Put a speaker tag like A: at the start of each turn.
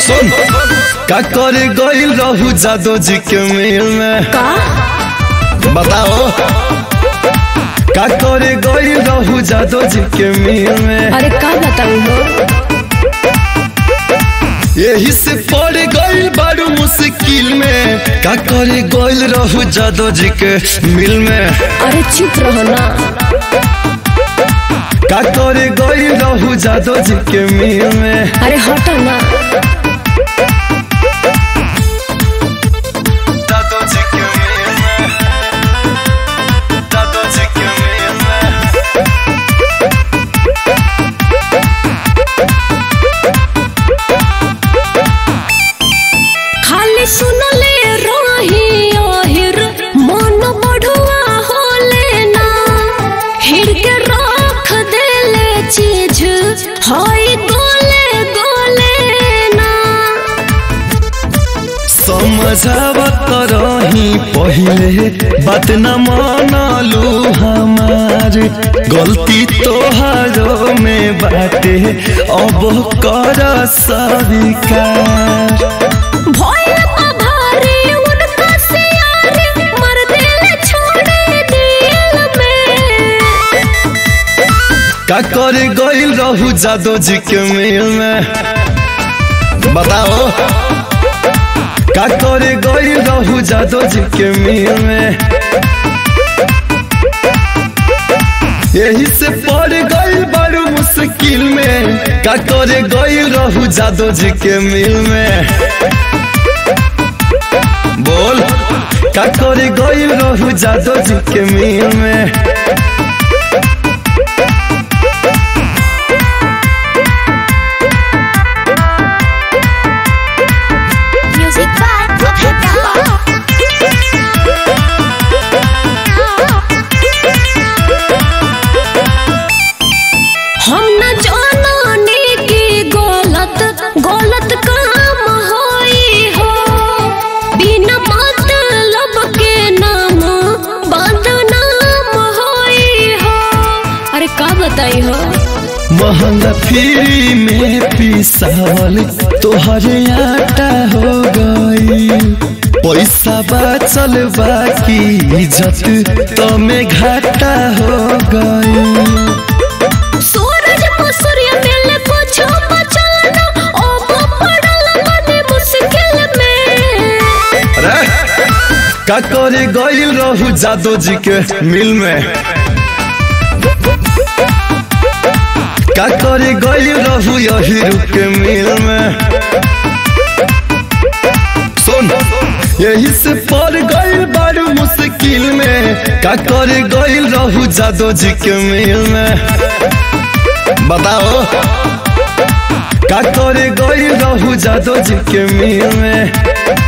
A: सुन का करे गइल रहू जादो जी के मेल में
B: का
A: बताओ का करे गइल रहू जादो जी के मेल में
B: अरे का बताऊ हो
A: यही से पड़ गइल बारू मुश्किल में का करे गइल रहू जादो जी के मिल में
B: अरे चुप रहो ना
A: का करे गइल रहू जादो जी के मिल में
B: अरे हटो ना
A: जादो जी के मिल में जादो जी के मिल में
B: खाली सुनले रही ओहिर मन बढ़ुआ होले ना हिर के रख देले चीज हई गोले गोले ना
A: समझावत रही पहले बात न मानलू हमार गलती तोहारो में बाटे अब कर स्वीकार
B: भोल का भारी उनका सियारे मर दिल छोड़े दिल में
A: का करे गइल रहू जादो जी के मेल में बताओ का करे गइल रहू जादो जी के मेल में यही से पड़ गइल बड़ू मुश्किल में का करे गइल रहू जादो जी के मिल में बोल का करे गइल रहू जादो जी के मिल में
B: म्यूजिक हम न जाने की गलत गलत काम होई हो बिना मतलब के नाम बदनाम होई हो अरे का बताई हो
A: महंगा फ्री में पिसावल तोहरे आटा हो गई पैसा बचल बाकी इज्जत तो में घाटा हो गई
B: सूरज मसूर्य मिल कुछ बचल न ओ पड़ल बने मुश्किल में
A: अरे का करे गइल रहू जादो जी के मिल में का करे गइल रहू यही के मिल में सुन यही से पड़ गइल बारू मुश्किल में का करे गइल रहू जादो जी के मिल में बताओ का करे गइल रहू जादो जी के मिल में